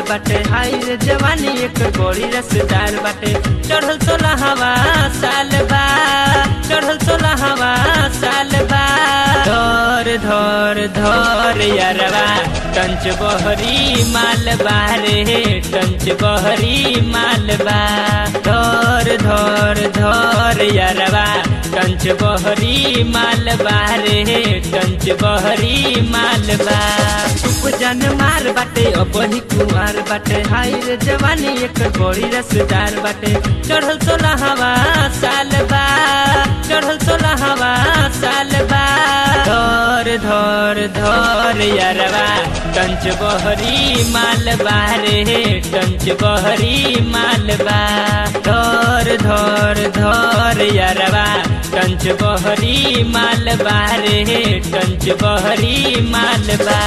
बाटे हाय रे जवानी एक बड़ी रसदार बाटे चढ़ल सोला हवा साल बा चढ़ल सोला हवा साल बा धर धर धर यारवा टंच बहरी मालबा रे टंच बहरी मालबा धर धर धर यारवा टंच बहरी मालबा रे टंच बहरी मालबा उपजन मार बाटे अपनी कुमार बाटे हाय रे जवानी एक बड़ी रसदार बाटे चढ़ल सोला हवा साल बा चढ़ल सोला हवा साल बा धर धर धर यारवा टंच बहरी मालबा रे टंच बहरी मालबा धर धर धर यारवा टंच बहरी मालबा रे टंच बहरी मालबा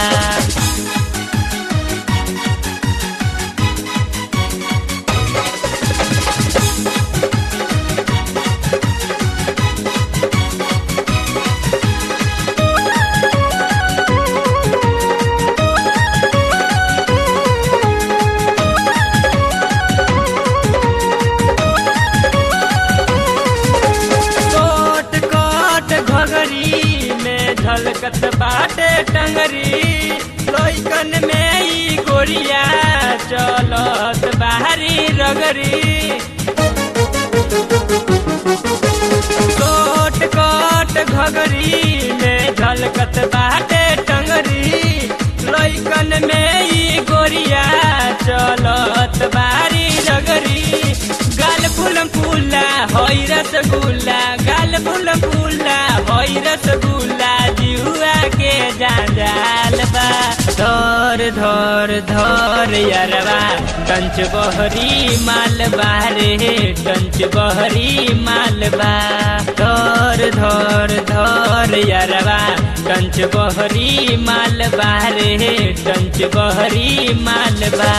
कोट कोट घगरी में झलकत बाटे टंगरी लोइकन में ई गोरिया चलत बाहरी रगरी कोट कोट घगरी में झलकत बाटे टंगरी लोइकन में ई गोरिया चलत बारी रगरी गाल फूलम फूला होई रसगुल्ला गाल फूलम फूला होई रसगुल्ला जिहुआ के जाल बा धर धर धर यारवा कंच बहरी मालबा रे कंच बहरी मालबा धर धर धर यारवा कंच बहरी मालबा रे कंच बहरी मालबा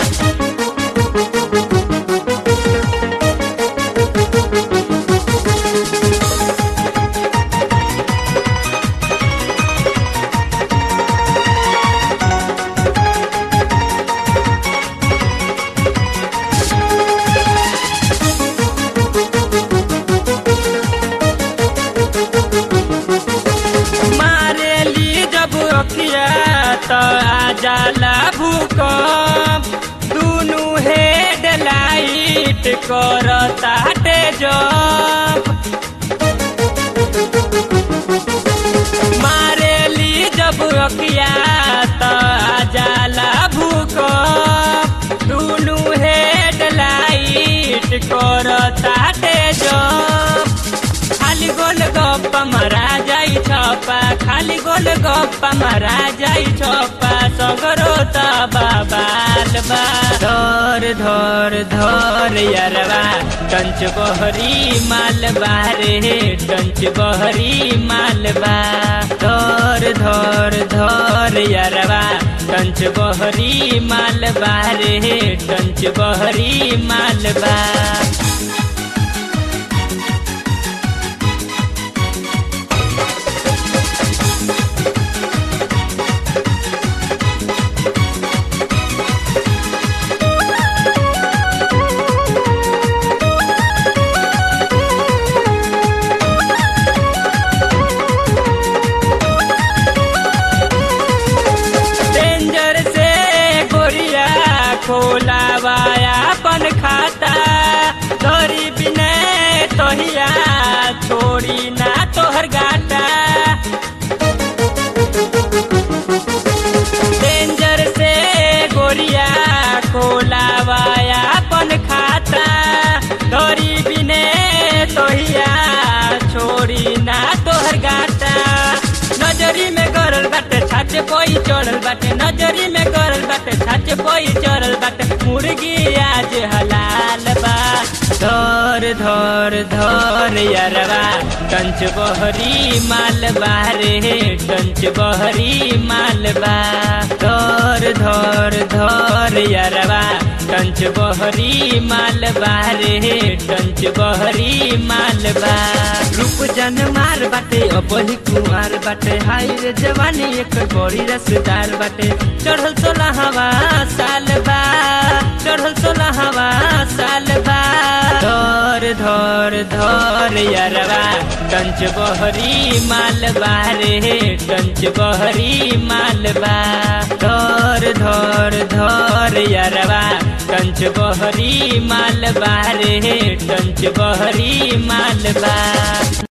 मारेली जब अखिया त आ जाला भूकंप दुनु हेड लाइट करता टे जंप मारेली जब अखिया त आ जाला भूकंप दुनु हेड लाइट करता टे जंप खाली गोल गप्पा मरा जाई छपा खाली गोल गप्पा मरा जाई छपा सगरो त बाबाल बा धर धर धर यारवा कंच बहरी मालबा रे कंच बहरी मालबा धर धर धर यारवा कंच बहरी मालबा रे कंच बहरी मालबा डेंजर से गोरिया खोलावाया अपन खाता धरी बिने तोहिया छोड़ी ना तोहर गाटा डेंजर से गोरिया खोलावाया अपन खाता धरी बिने तोहिया छोड़ी ना तोहर गाटा नजरी में गरल बाटे छाचे कोई चढ़ल बाटे नजरी में गरल बाटे छाचे कोई चढ़ल बाटे मुर्गी आज हलाल बा धर धर धर यारवा कंच बहरी मालबा रे कंच बहरी मालबा धर धर धर यारवा कंच बहरी मालबा रे कंच बहरी मालबा रूप जन मार बाटे अपनी कुमार बाटे हाय रे जवानी एक बड़ी रसदार बाटे चढ़ल सोला हवा साल बा धर धर यरवा कंच बहरी मालबा रे कंच बहरी मालबा धर धर धर यरवा कंच बहरी मालबा रे कंच बहरी मालबा